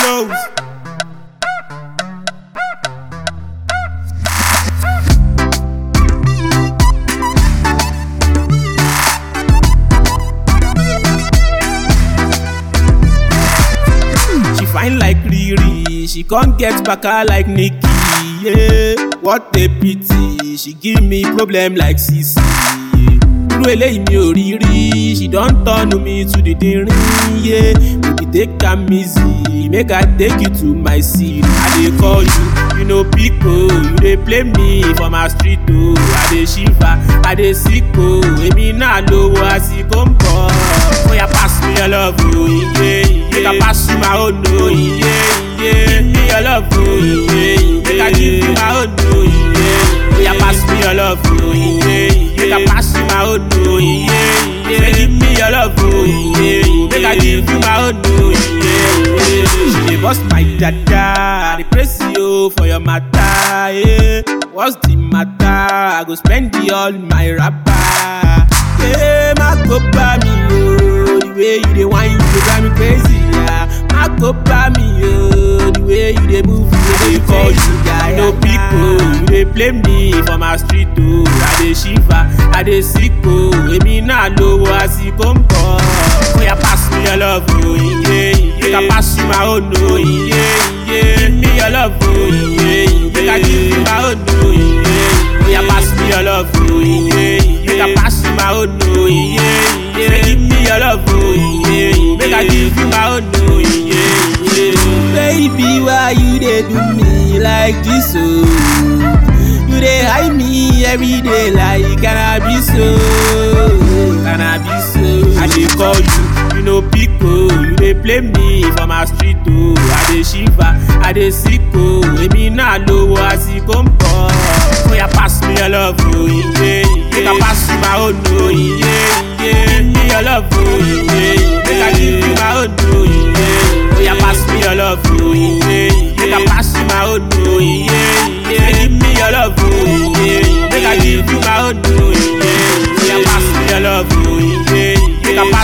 flows. She fine like Riri, she can't get baka like Nikki. Yeah, what a pity. She give me problem like Sisi. Irú eléyìí mi ò rí rí, she don turn me to the dinrin. Yeah, baby take am easy, make I take you to my seat. I dey call you, you no pick oh, you dey play me for my street oh. I dey shiver, I dey sick oh, èmi náà lówó àsìkò ń bọ̀. Oya pass me your love oh, iye iye. Make I pass you my own oh, iye iye. Give me your love oh, iye iye. Make I give you my own oh, iye iye. Oya pass me your love oh, iye iye. Make I pass you my own oh, iye iye. Say give me your love oh, iye iye. Make I give you my own oh, iye iye. She dey bust my dada, I dey praise you for your matter. Yeah. What's the matter? I go spend the all my rapper. Yeah, má kó bá mi o, the way you dey whine you dey drive me crazy. Yeah. Má kó bá mi o, the way you dey move you dey call you. I no pick o, you dey play me for my street o. I dey shiver, I dey sick o, èmi náà lówó àsìkò ń bọ̀. Oya pass me your love o, iye iye. Make I pass you my own o, iye iye. Give me your love o, iye iye. Make I give you my own o, iye iye. Oya pass me your love o, iye iye. Make I pass you my own o, iye iye. Say give me your love o, iye iye. Make I give you my own o, iye iye. Baby, why you dey do me like this o? You dey hide me every day like cannabis o, cannabis o. I dey call you, you no pick o. You dey play me for my street o. I dey shiver, I dey sick o. Èmi náà lówó àsìkò ń bọ̀. Oya pass me your love o, iye iye. Make I pass you my own o, iye iye. Give me your love o, iye iye. Make I give you my own o, iye iye. Oya pass me your love o, iye iye. Make I pass you my own o, iye iye. Say give me your love o, iye iye. Make I give you my own o, iye iye. Oya pass me your love o, iye iye. Make I pass